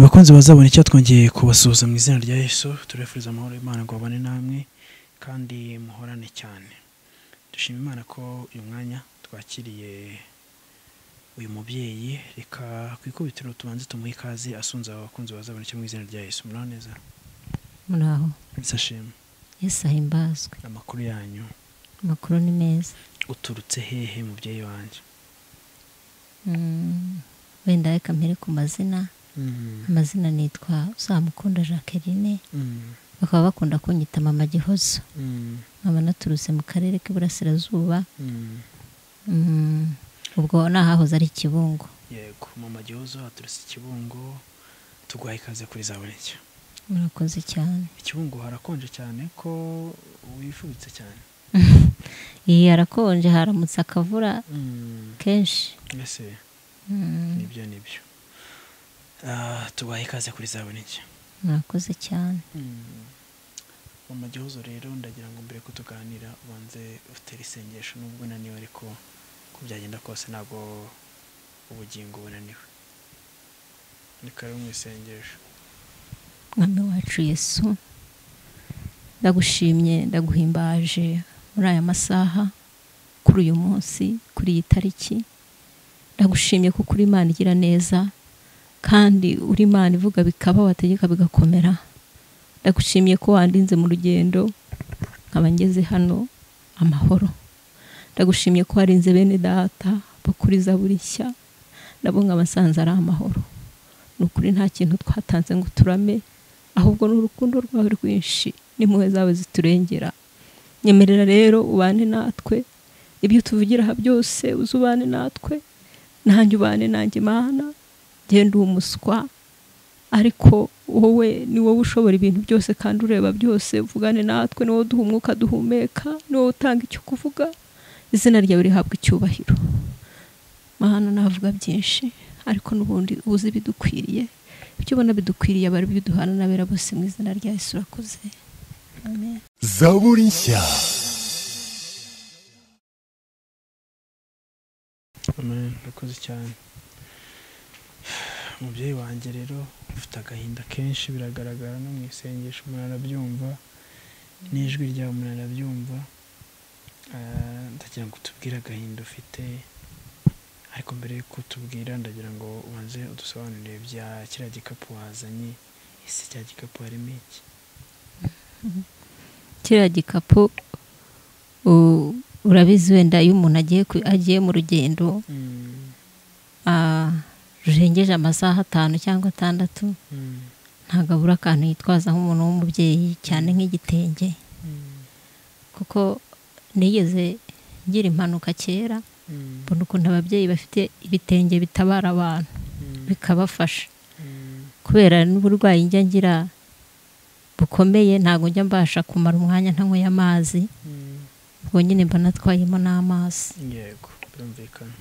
bakunzi bazabona icyo twongeye kubasuhuza mu izina rya yesu turifuriza amahoro y'imana ngo babane namwe kandi muhorane cyane dushima imana ko uyu mwanya twakiriye uyu mubyeyi reka ku ikubitiro tubanze tumuhe ikaze asunze aba bakunzi bazabona icyo mu izina rya yesu muraho neza muraho bisashema yesu ahimbazwe amakuru yanyu amakuru ni meza uturutse hehe mubyeyi wanjye Mm, wenda reka mpere ku mazina amazina nitwa uzamukunda jacqueline bakaba bakunda kunyita mama gihozo nkaba naturutse mu karere k'iburasirazuba Mm, ubwo ni ahahoze ari ikibungo yego mama gihozo haturutse ikibungo tuguhaye ikaze kuri zabona icyo murakoze cyane ikibungo harakonje cyane ko wifubitse cyane iyi harakonje haramutse akavura kenshi mbese Mm, nibyo nibyo Ah, tubahe ikaze kuri zabona iki murakoze cyane mama gihozo rero ndagira ngo mbere ko tuganira ubanze utere isengesho nubwo unaniwe ariko uko byagenda kose ntabwo ubugingo bunaniwe ni karibu mu isengesho mwami wacu yesu ndagushimye ndaguhimbaje muri aya masaha kuri uyu munsi kuri iyi tariki ndagushimye kuko uri imana igira neza kandi uri imana ivuga bikaba wategeka bigakomera ndagushimiye ko wandinze mu rugendo nkaba ngeze hano amahoro ndagushimye ko warinze bene data bakuriza buri nshya nabo nk'abasanze ari amahoro ni ukuri nta kintu twatanze ngo turame ahubwo ni urukundo rwawe rwinshi n'impuhwe zawe ziturengera nyemerera rero ubane natwe ibyo tuvugira aha byose uze ubane natwe nanjye ubane nanjye mana genda uba umuswa ariko wowe ni wowe ushobora ibintu byose kandi ureba byose uvugane natwe ni wowe duha umwuka duhumeka ni wowe utanga icyo kuvuga izina ryawe rihabwa icyubahiro mahano navuga byinshi ariko n'ubundi uzi ibidukwiriye ibyo ubona bidukwiriye abari biduhana n'abera bose mu izina rya yesu urakoze amen zaburi nshya amen urakoze cyane umubyeyi wanjye rero ufite agahinda kenshi biragaragara no mu isengesho umuntu arabyumva n'ijwi ryawe umuntu arabyumva Ah, ndagira ngo utubwire agahinda ufite ariko mbere yo kutubwira ndagira ngo ubanze udusobanurire bya kiriya gikapu wazanye ese cya gikapu harimo iki kiriya gikapu u- urabizi wenda iyo umuntu agiye ku- agiye mu rugendo Mm, ah, rurengeje amasaha atanu cyangwa atandatu mm, ntabwo abura akantu yitwaza nk'umuntu w'umubyeyi cyane nk'igitenge mm, kuko nigeze ngira impanuka kera mm, mbona ukuntu ababyeyi bafite ibitenge bitabara abantu mm, bikabafasha mm, kubera n'uburwayi njya ngira bukomeye ntabwo njya mbasha kumara umwanya ntanyweye amazi mm. ubwo nyine mba natwayemo n'amazi yego birumvikana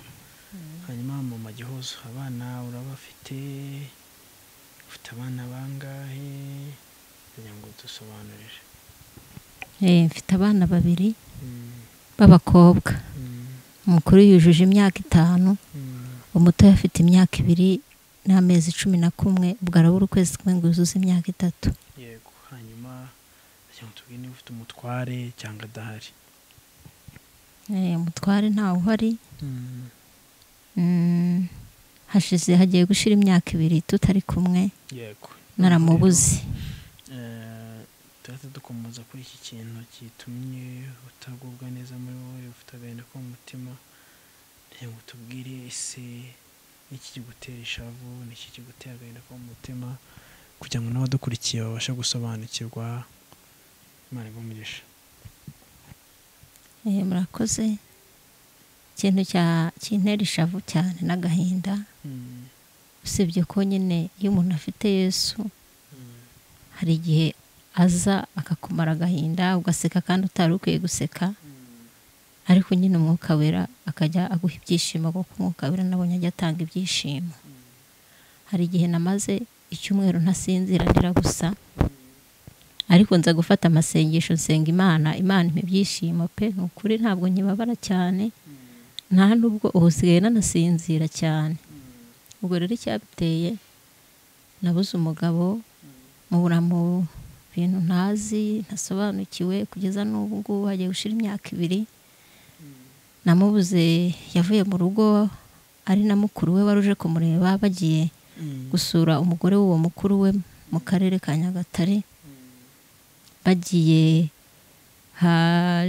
hanyuma mama gihozo abana urabafite ufite abana bangahe kugira ngo dusobanurire Eh, mfite abana babiri Mm, b'abakobwa mm, umukuru yujuje imyaka itanu mm, umuto afite imyaka ibiri n'amezi cumi na kumwe ubwo arabura ukwezi kumwe ngo yuzuze imyaka itatu yego hanyuma kugira ngo tubwire niba ufite umutware cyangwa adahari Eh, umutware ntawe uhari Mm, Mm, hashize hagiye gushira imyaka ibiri tutari kumwe yego naramubuze Eh, tuhita dukomeza kuri iki kintu gitumye utagubwa neza muri wowe ufite agahinda ko mu mutima kugira ngo utubwire ese n'iki kigutera ishavu n'iki kigutera agahinda ko mu mutima kugira ngo n'abadukurikiye babashe gusobanukirwa imana igumugisha Eh, murakoze ikintu cya- kintera ishavu cyane n'agahinda usibye ko nyine iyo umuntu afite yesu hari igihe aza akakumara agahinda ugaseka kandi utari ukwiye guseka ariko nyine umwuka wera akajya aguha ibyishimo kuko umwuka wera nabonye ajya atanga ibyishimo hari igihe namaze icyumweru ntasinzira ndira gusa ariko nza gufata amasengesho nsenga imana imana impa ibyishimo pe ni ukuri ntabwo nkibabara cyane nta nubwo ubu usigaye nanasinzira cyane ubwo rero icyabiteye nabuze umugabo mubura mu bintu ntazi ntasobanukiwe kugeza n'ubu ngubu hagiye gushira imyaka ibiri namubuze yavuye mu rugo ari na mukuru we wari uje kumureba bagiye gusura umugore w'uwo mukuru we mu karere ka nyagatare bagiye ha-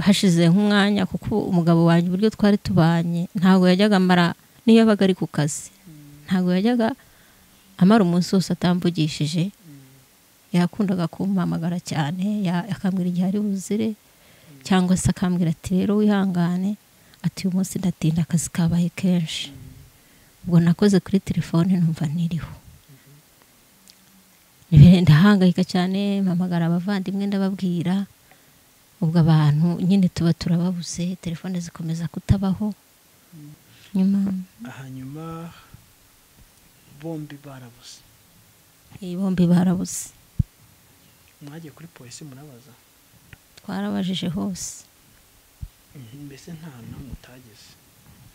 hashize nk'umwanya kuko umugabo wanjye uburyo twari tubanye ntabwo yajyaga amara niyo yabaga ari ku kazi ntabwo yajyaga amara umunsi wose atamvugishije yakundaga kumpamagara cyane ya- akambwira igihe ari buzire cyangwa se akambwira ati rero wihangane ati uyu munsi ndatinda akazi kabaye kenshi ubwo nakoze kuri telefone numva niriho Nibere- ndahangayika cyane mpamagara abavandimwe ndababwira ubwo abantu nyine tuba turababuze telefone zikomeza kutabaho nyuma hanyuma bombi barabuze iyi bombi barabuze mwagiye kuri polisi murabaza twarabajije hose mbese nta n'umwe utageze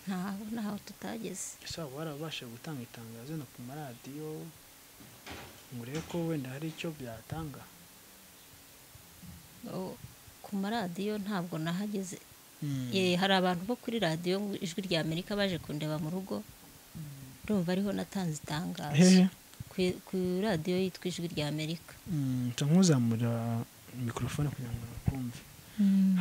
ntaho ntaho tutageze ese waba warabashije gutanga itangazo no ku maradiyo ngo urebe ko wenda hari icyo byatanga O- ku maradiyo ntabwo nahageze Eh, hari abantu bo kuri radiyo ngo ijwi rya amerika baje kundeba mu rugo ndumva ariho natanze itangazo hehe Ku- ku radiyo yitwa ijwi rya amerika nsa nk'uzamura mikorofone kugira ngo bakumve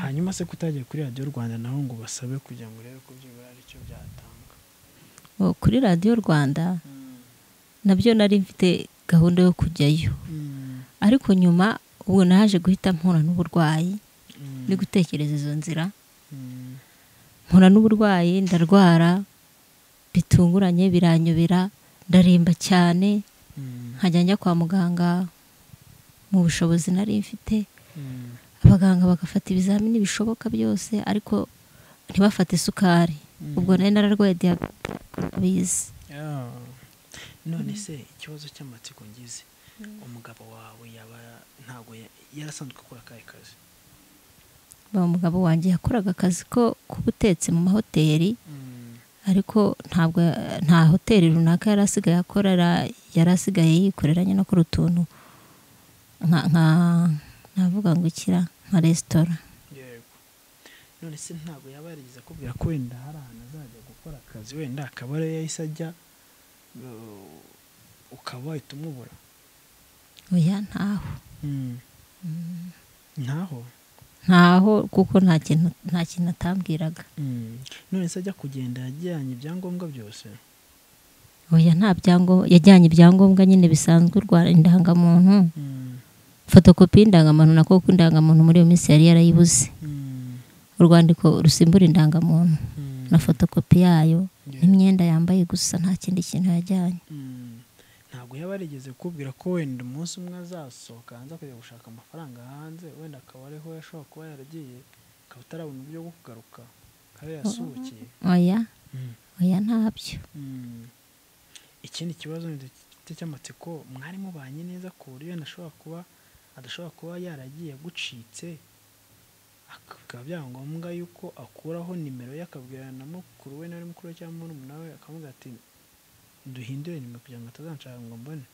hanyuma se kutagiye kuri radiyo rwanda naho ngo basabe kugira ngo urebe ko byibura hari icyo byatanga O, kuri radiyo rwanda nabyo nari mfite gahunda yo kujyayo ariko nyuma ubu naje guhita mpura n'uburwayi ndi gutekereza izo nzira mpura n'uburwayi ndarwara bitunguranye biranyobera ndaremba cyane nkajya njya kwa muganga mu bushobozi nari mfite abaganga bagafata ibizamini bishoboka byose ariko ntibafate isukari ubwo nari nararwaye diyabete bizi Yeah. none se ikibazo cy'amatsiko ngize umugabo wawe yaba ntabwo ya- yarasanzwe akora akahe kazi uwo mugabo wanjye yakoraga akazi ko k'ubutetsi mu mahoteli ariko ntabwo nta hoteli runaka yari asigaye akorera yari asigaye yikorera nyine akora utuntu nka nka navuga ngo ikira nka resitora yego none se ntabwo yaba yarigeze akubwira ko wenda hari ahantu azajya gukora akazi wenda akaba ariyo yahise ajya uh, ukaba wahita umubura oya ntaho ntaho ntaho kuko nta kintu nta kintu atambwiraga none se ajya kugenda yajyanye ibyangombwa byose oya nta byangombwa yajyanye ibyangombwa nyine bisanzwe u Rwanda indangamuntu fotokopi y'indangamuntu na koko indangamuntu muri iyo minsi yari yarayibuze urwandiko rusimbura indangamuntu na fotokopi yayo n'imyenda yambaye gusa nta kindi kintu yajyanye Mm. ntabwo yaba yarigeze kubwira ko wenda umunsi umwe azasohoka hanze akajya gushaka amafaranga hanze wenda akaba ariho yashobora kuba yaragiye akaba atarabona uburyo bwo kugaruka akaba yasuhukiye oya oya ntabyo Mm. ikindi kibazo gifite cy'amatsiko mwari mubanye neza ku buryo adashobora kuba adashobora kuba yaragiye agucitse akaba byaba ngombwa yuko akuraho nimero ye akabwirana na mukuru we na mukuru we cyangwa murumuna we akamubwira ati duhindure nimero kugira ngo atazanshaka ngo mbone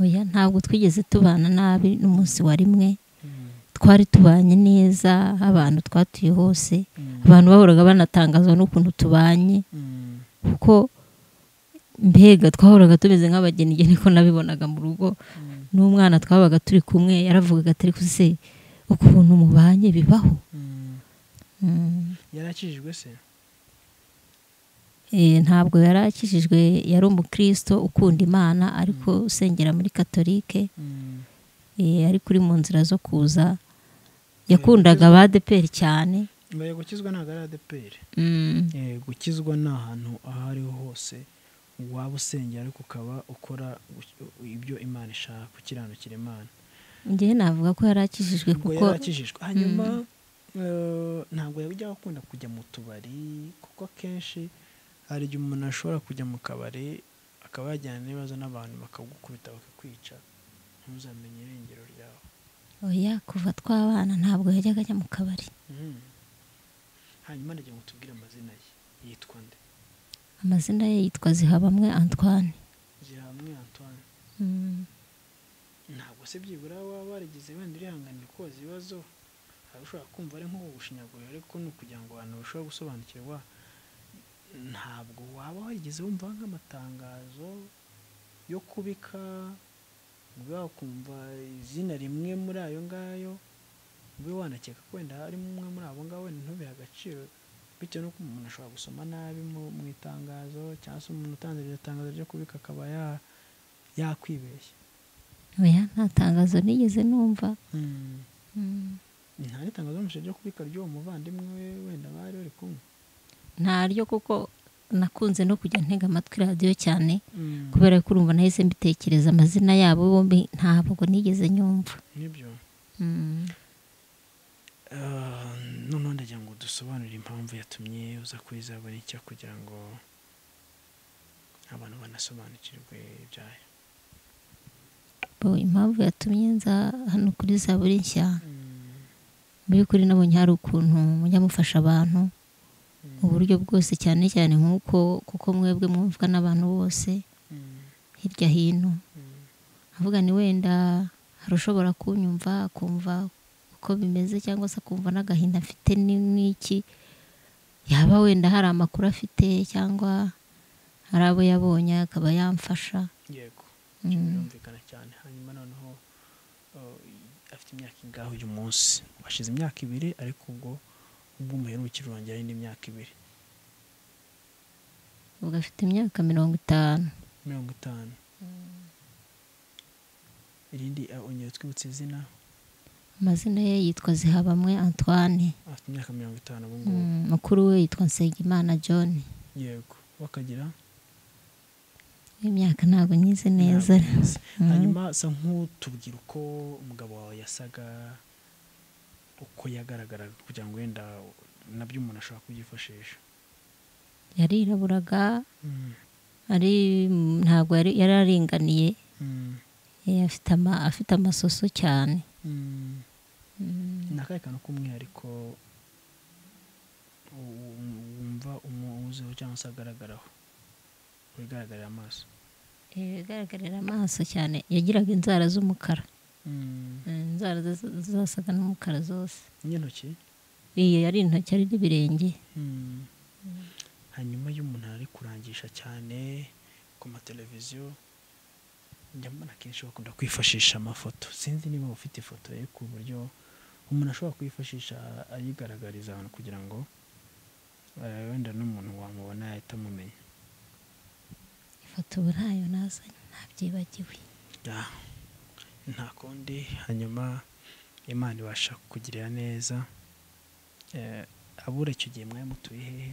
oya ntabwo twigeze tubana nabi n'umunsi wa rimwe twari tubanye neza abantu twatuye hose abantu bahoraga banatangazwa n'ukuntu tubanye Mm. kuko mbega twahoraga tumeze nk'abageni igihe niko nabibonaga mu rugo Mm. n'umwana twabaga turi kumwe yaravugaga ati ariko se ukuntu mubanye bibaho Mm. Mm. yarakijijwe se Eh, ntabwo yari akijijwe yari umukristo ukunda imana ariko usengera muri katolike eh, ari kuri mu nzira zo kuza yakundaga ba deperi cyane mbaye gukizwa ntabwo ari adeperi Mm. gukizwa ni ahantu aho ariho hose waba usengera ariko ukaba ukora gu- ibyo imana ishaka gukiranukira imana njyewe navuga ko yari akijijwe ubwo kuko yarakijijwe hanyuma eh, ntabwo yajya akunda kujya mu tubari kuko akenshi hari igihe umuntu ashobora kujya mu kabari akaba yajyana n'ibibazo n'abantu bakagukubita bakakwica ntuzamenye irengero ryawe oya kuva twabana ntabwo yajyaga ajya mu kabari Mhm. hanyuma ndagira ngo tubwire amazina ye yitwa nde amazina ye yitwa zihabamwe antoine gihamwe antoine Mm. ntabwo se byibura waba warigize wenda urihanganira koza ibibazo hari ushobora kumva ari nk'ubushinyaguriro ariko ni ukugira ngo abantu barusheho gusobanukirwa ntabwo waba warigeze wumva nk'amatangazo yo kubika ube wakumva izina rimwe muri ayo ngayo ube wanakeka ko wenda harimo umwe muri abo ngabo wenda ntubere agaciro bitewe n'uko umuntu ashobora gusoma nabi mu mu itangazo cyangwa se umuntu utanze iryo tangazo ryo kubika akaba ya- yakwibeshya oya nta tangazo nigeze numva Mm. Mm. nta n'itangazo bamushije ryo kubika ry'uwo muvandimwe we wenda bari bari kumwe nta ryo kuko nakunze no kujya ntega amatwi radiyo cyane kubera ko urumva nahise mbitekereza amazina yabo bombi ntabwo nigeze nyumva nibyo Mm. Ah, noneho ndagira ngo dusobanurire impamvu yatumye uza kuri icyo kugira ngo abantu banasobanukirwe ibyayo Bo, impamvu yatumye nza hano kuri zaburi nshya mu by'ukuri nabonye hari ukuntu mujya mufasha abantu mu buryo bwose cyane cyane nk'uko kuko mwebwe mwumvwa n'abantu bose Mm, hirya hino mm, avuga ni wenda hari ushobora kunyumva akumva uko bimeze cyangwa se akumva n'agahinda afite ni- n'iki yaba wenda hari amakuru afite cyangwa hari abo yabonye akaba yamfasha yego Mm. Ibyo birumvikana cyane hanyuma noneho oh, afite imyaka ingaho uyu munsi washize imyaka ibiri ariko ubwo ubwo umuherukiro wanjye yari indi myaka ibiri ubwo afite imyaka mirongo itanu mirongo itanu irindi ah, ongera utwibutse izina amazina ye yitwa zihabamwe antoine afite imyaka mirongo itanu ubu ngubu Mm, mukuru we yitwa nsengimana john yego wakagira imyaka ntabwo nyize neza neza Mm. hanyuma asa nk'utubwira uko umugabo wawe yasaga uko yagaragaraga kugira ngo wenda nabyo umuntu ashobora kubyifashisha yariraburaga ari ntabwo yari yari aringaniye Eh, afite ama- afite amasoso cyane Mm. ni akahe kantu k'umwihariko u- u- wumva umuziho cyangwa se agaragaraho wigaragarira amaso Eh, bigaragarira amaso cyane yagiraga inzara z'umukara Eh, inzara ze- zasaga n'umukara zose n'intoki iyo yari intoki ari n'ibirenge Mm. hanyuma iyo umuntu ari kurangisha cyane ku mateleviziyo njya mbona akenshi bakunda kwifashisha amafoto sinzi niba ufite ifoto ye ku buryo umuntu ashobora kwifashisha ayigaragariza abantu kugira ngo eh, wenda n'umuntu wamubona yahita amumenya ifoto ubu ntayo nazanye ntabyibagiwe Ah, nta kundi hanyuma imana ibasha kukugirira neza Eh, abura icyo gihe mwari mutuye hehe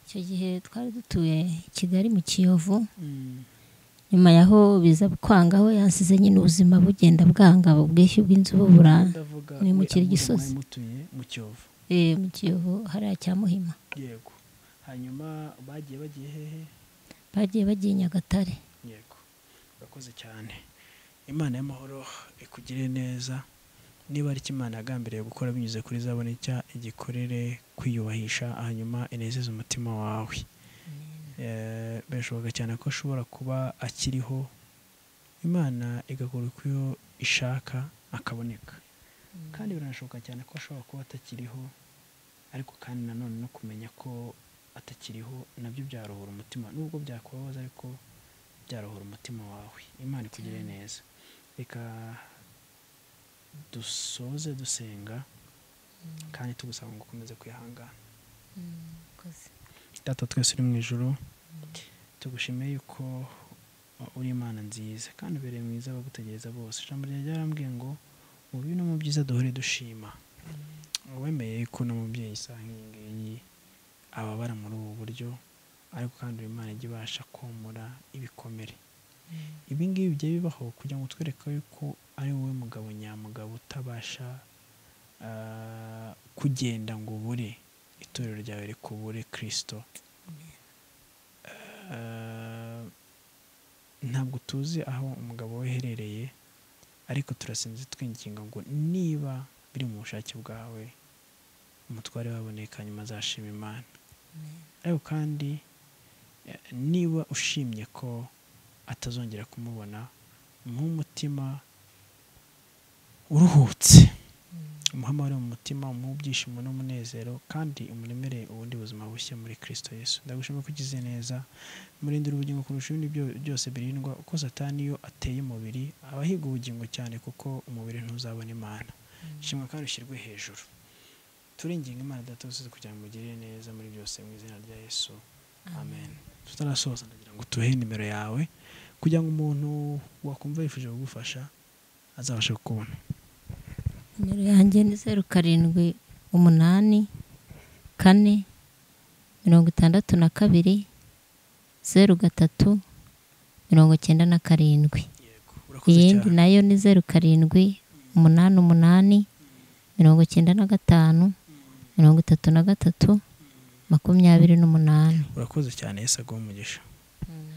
icyo gihe twari dutuye i kigali mu kiyovu Mm. nyuma yaho biza kwangaho yansize nyine ubuzima bugenda bwanga ubwishyu bw'inzu bubura ndavuga ni mu we Kiri abura Gisozi. mwari mutuye mu Kiyovu Eh, mu kiyovu hariya cya muhima yego hanyuma bagiye bagiye hehe bagiye bagiye i nyagatare yego urakoze cyane imana y'amahoro ikugire neza niba ari imana yagambiriye gukora binyuze kuri zabone icya igikorere kwiyubahisha hanyuma inezeze umutima wawe Eh, birashoboka cyane ko ashobora kuba akiriho imana igakora uko iyo ishaka akaboneka kandi biranashoboka cyane ko ashobora kuba atakiriho ariko kandi nanone no kumenya ko atakiriho nabyo byarohora umutima nubwo byakubabaza ariko byarohora umutima wawe imana ikugire neza reka dusoze dusenga kandi tugusaba ngo ukomeze kwihangana Murakoze. data twese uri mu ijoro tugushimiye yuko uri imana nziza kandi ubereye mwiza abagutegereza bose ijambo ryawe ryarambwiye ngo mu bibi no mu byiza duhore dushima wemeye ko n'umubyeyi isaha nk'iyi ngiyi ababara muri ubu buryo ariko kandi uri imana ijya ibasha komora ibikomere ibi ngibi bijya bibaho kugira ngo twereke yuko ari wowe mugabo nyamugabo utabasha ah, kugenda ngo ubure itorero ryawe rikubure kirisito Ah, ntabwo tuzi aho umugabo we aherereye ariko turasinze twinginga ngo niba biri mu bushake bwawe umutware waboneka nyuma azashima imana ariko kandi eh, niba ushimye ko atazongera kumubona nk'umutima uruhutse umuhama uri mu mutima umuha ibyishimo n'umunezero kandi umuremere ubundi buzima bushya muri kirisito Yesu ndagushima ko ugize neza murindira ubugingo kurusha ibindi byo- byose birindwa uko satani iyo ateye umubiri aba ahiga ubugingo cyane kuko umubiri ntuzabona imana shimwa kandi ushyirwe hejuru turinginga imana databose kugira ngo mugirire neza muri byose mu izina rya yesu amen tutarasoza ndagira ngo tuhe nimero yawe kugira ngo umuntu wakumva yifuje kugufasha azabashe kukubona nimero yanjye ni zeru karindwi umunani kane mirongo itandatu na kabiri zeru gatatu mirongo icyenda na karindwi yego urakoze iyindi cyane nayo ni zeru karindwi umunani umunani mirongo icyenda na gatanu mirongo itatu na gatatu makumyabiri n'umunani urakoze cyane yesu aguhe umugisha Mm.